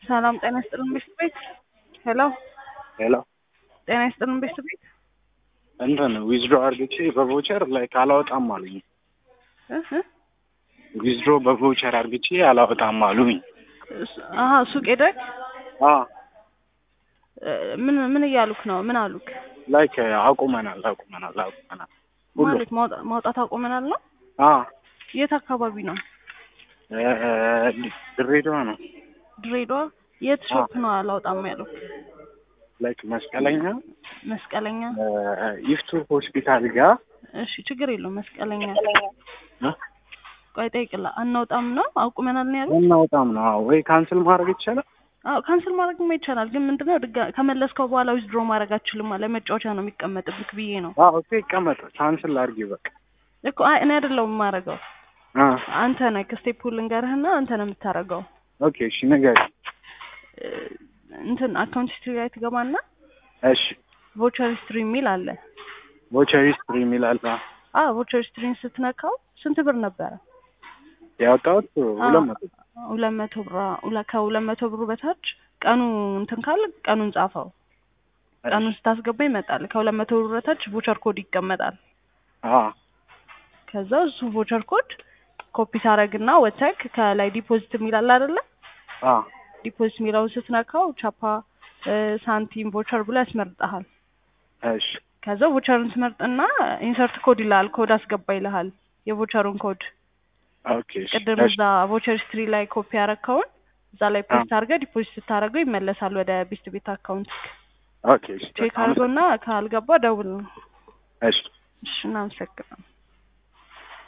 ሰላም ጤና ይስጥልን ቤት ቤት ሄሎ ሄሎ ጤና ይስጥልን ቤት ቤት እንትን ዊዝድሮ አድርግቼ በቮቸር ላይክ አላወጣም አሉኝ። እህ ዊዝድሮ በቮቸር አድርግቼ አላወጣም አሉኝ። እሱ- አሀ ሱቅ ሄደህ አ እ፣ ምን ምን እያሉክ ነው? ምን አሉክ? ላይክ አቁመናል አቁመናል አቁመናል ሁሉ ማለት ማውጣ- ማውጣት አቁመናል ነው? አ የት አካባቢ ነው? እ፣ ድሬዳዋ ነው ድሬዳዋ። የት ሾፕ ነው አላውጣም ያለው? ላይክ መስቀለኛ መስቀለኛ። እ፣ ይፍቱ ሆስፒታል ጋር እሺ ችግር የለውም መስቀለኛ። እ፣ ቆይ ጠይቅላ አናውጣም ነው አቁመናል ነው ያሉት? እናወጣም ነው አዎ። ወይ ካንስል ማድረግ ይቻላል። አዎ ካንስል ማድረግማ ይቻላል፣ ግን ምንድነው ድጋ ከመለስከው በኋላ ዊዝድሮ ማድረግ አትችልም። ለመጫወቻ ነው የሚቀመጥብክ ብዬ ነው አዎ ኦኬ ይቀመጥ ካንስል አድርጊ በቃ እኮ። አይ እኔ አይደለሁም የማደርገው አ አንተ ነህ። ከስቴፑል ልንገርህና አንተ ነው የምታደርገው። ኦኬ እሺ ንገሪኝ። እ፣ እንትን አካውንት ሂስትሪ ላይ ትገባና እሺ ቮቸር ሂስትሪ የሚል አለ። ቮቸር ሂስትሪ የሚል አለ አዎ ቮቸር ሂስትሪን ስትነካው ስንት ብር ነበረ? ያወጣሁት ሁለት መቶ ሁለት መቶ ብር ሁለ- ከሁለት መቶ ብሩ በታች ቀኑ እንትን ካለ ቀኑን ጻፈው። ቀኑን ስታስገባ ይመጣል። ከሁለት መቶ ብር በታች ቮቸር ኮድ ይቀመጣል። አ ከዛ እሱ ቮቸር ኮድ ኮፒ ታረግና ወተክ ከላይ ዲፖዚት የሚላል አይደለ? አ ዲፖዚት የሚለውን ስትነካው ቻፓ እ፣ ሳንቲም ቮቸር ብሎ ያስመርጠሃል። እሺ ከዛ ቮቸርን ትመርጥና ኢንሰርት ኮድ ይልሃል። ኮድ አስገባ ይልሃል። የቮቸሩን ኮድ ኦኬ እሺ ቅድም እሺ እዛ ቮቸር ሂስትሪ ላይ ኮፒ ያረከውን እዛ ላይ ፔስት አድርገህ ዲፖዚት ስታደርገው ይመለሳል ወደ ቤስት ቤት አካውንት። ኦኬ እሺ ቼክ አድርገውና ካልገባ ደውል ነው። እሺ እሺ እናመሰግናለን።